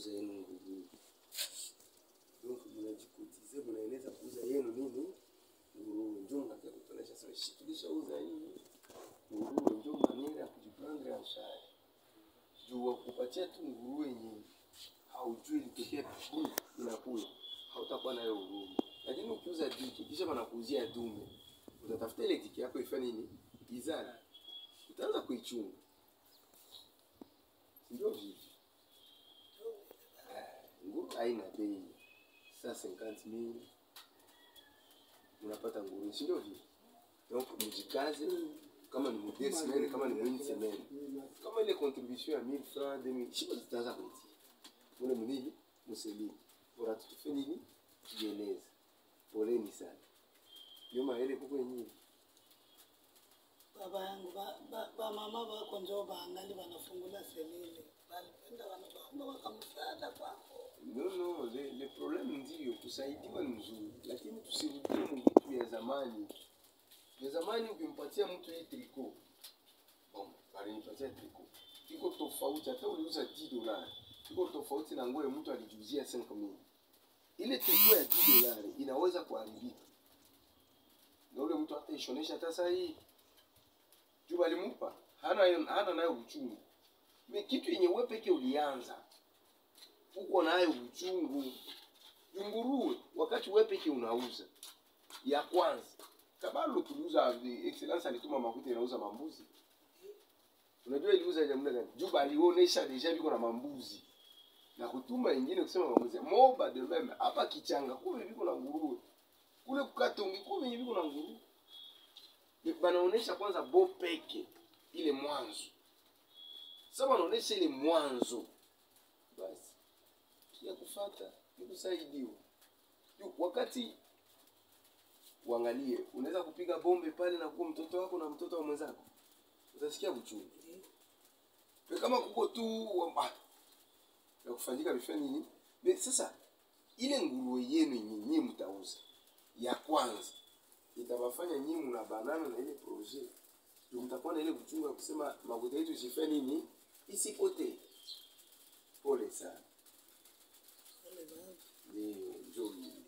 kuuza yenu nguruwe. Donc mnajikotize, mnaeneza kuuza yenu nini nguruwe, njo mnakia kutonesha sasa, shi tulishauza hii nguruwe, njo maniera ya kujiprendre en charge juu wa kupatia tu nguruwe yenyewe haujui ilitokea tu inakuya, hautakuwa nayo huruma. Lakini ukiuza diki kisha wanakuuzia dume, utatafuta ile diki yako ifanye nini, izali, utaanza kuichunga, ndio vipi? nguruwe haina bei saa 50000 unapata nguruwe, si ndio vile? Donc mjikaze, kama ni mudie semaine, kama ni mwini semaine, kama ile contribution ya 1000 francs 2000 shiba zitaanza kuitia mule munini muselini, bora tutufe nini, tujieleze. Poleni sana, nyuma ile kuko yenyewe baba yangu ba- ba- bamama bako njo baangali banafungula selile balipenda wanabaomba wakamsaada kwako No, no, le, le problème ndio kusaidiwa ni mzuri, lakini tusirudie mvitu ya zamani. Ya zamani ukimpatia mtu hii triko, bon, alinipatia triko iko tofauti, hata uliuza 10 dolari iko tofauti na nguo ya mtu alijuzia 5000 ile triko ya 10 dolari inaweza kuharibika, na ule mtu hata ishonesha hata saa hii juu alimupa hana hana nayo uchungu. Me kitu yenye wewe peke ulianza uko nayo uchungu. Nguruwe wakati wewe peke unauza ya kwanza, kabalo tuliuza, excellence alituma makuta inauza mambuzi. Unajua iliuza jamna gani? Juba alionesha deja viko na mambuzi na kutuma ingine kusema mambuzi. Moba de meme hapa kichanga kule viko na nguruwe, kule kukatongi kule viko na nguruwe. Ni- Banaonesha kwanza bo peke ile mwanzo. Sasa wanaonesha ile mwanzo basi ya kufata ni kusaidiwa. Juu wakati uangalie, unaweza kupiga bombe pale na kuwa mtoto wako na mtoto wa mwenzako, utasikia uchungu. Kwa kama kuko tu wa- ah, ya kufanyika vifaa nini? Be, sasa ile nguruwe yenu nyinyi mtauza ya kwanza itawafanya nyinyi mna banana na ile projet, ndio mtakuwa na ile uchungu ya kusema makuta yetu isifanye nini, isipotee. Pole sana. Wale baba. Ndio, njoo